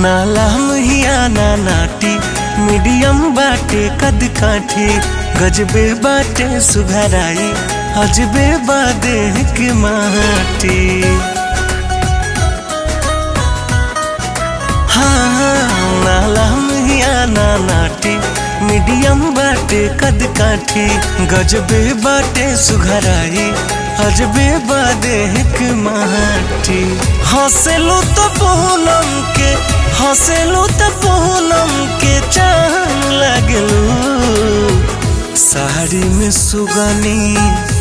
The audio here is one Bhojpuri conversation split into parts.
नाला महिया ना नाटी मीडियम बाटे कद काठी गजबे बाटे सुघराई अजबे बादे के माटी हाँ नाला महिया ना नाटी मीडियम बाटे कद काठी गजबे बाटे सुघराई अजबे बादे के माटी हंसलू तो पूनम के हंसलू तो पूनम के चांद लगलू साड़ी में सुगनी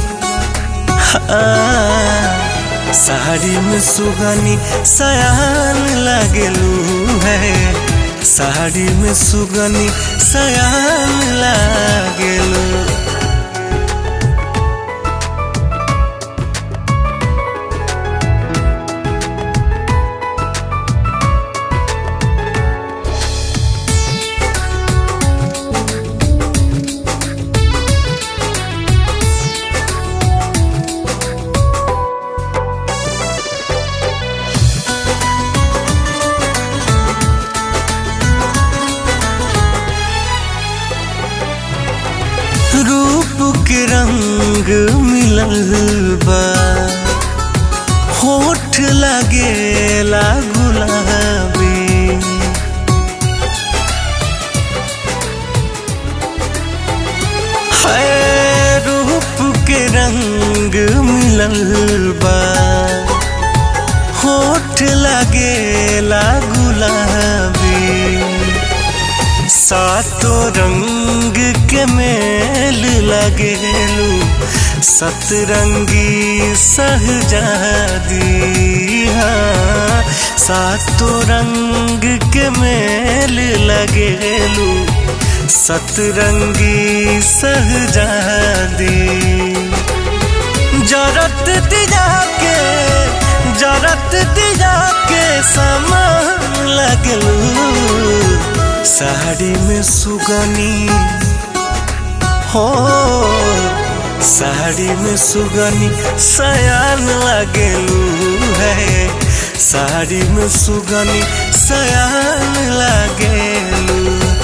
हाँ, साड़ी में सुगनी सयान लगलू है साड़ी में सुगनी सयान लागलू रूप के रंग मिलल बा होठ लगेला गुलाबी है रूप के रंग मिलल बा होठ लगेला गुलाबी सातो रंग के मेल लगेलू सतरंगी सहजादी हाँ सातो रंग के मेल लगेलू सतरंगी सहजादी जरत दिया के जरत दिया के समान लगलू साड़ी में सुगनी हो साड़ी में सुगनी सयान लगलू है साड़ी में सुगनी सयान लगलू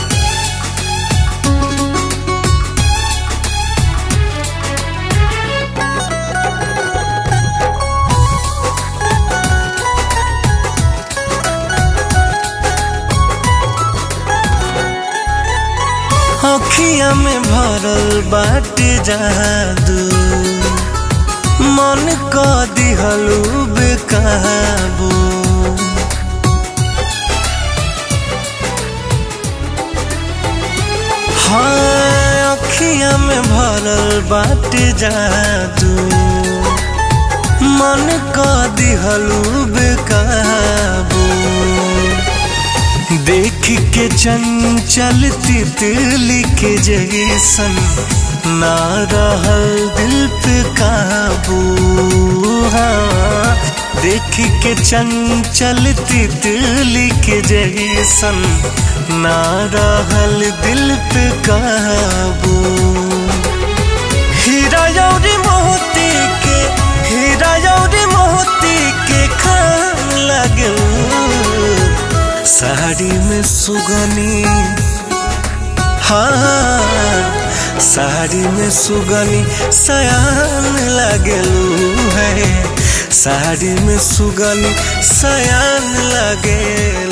अखिया में भरल बाटे जादू मन क दिहलू बेकाबू हाँ अखिया में भरल बाटे जादू मन क दिहलू बेकाबू देख के चंचल तितली के जैसन ना रहल दिल पे काबू हाँ देख के चंचल तितली के जैसन ना रहल दिल पे काबू हीरा यौरी मोती के हीरा यौरी मोती के खान लगू साड़ी में सुगनी हाँ साड़ी में सुगनी सयान लगलू है साड़ी में सुगनी सयान लगेलू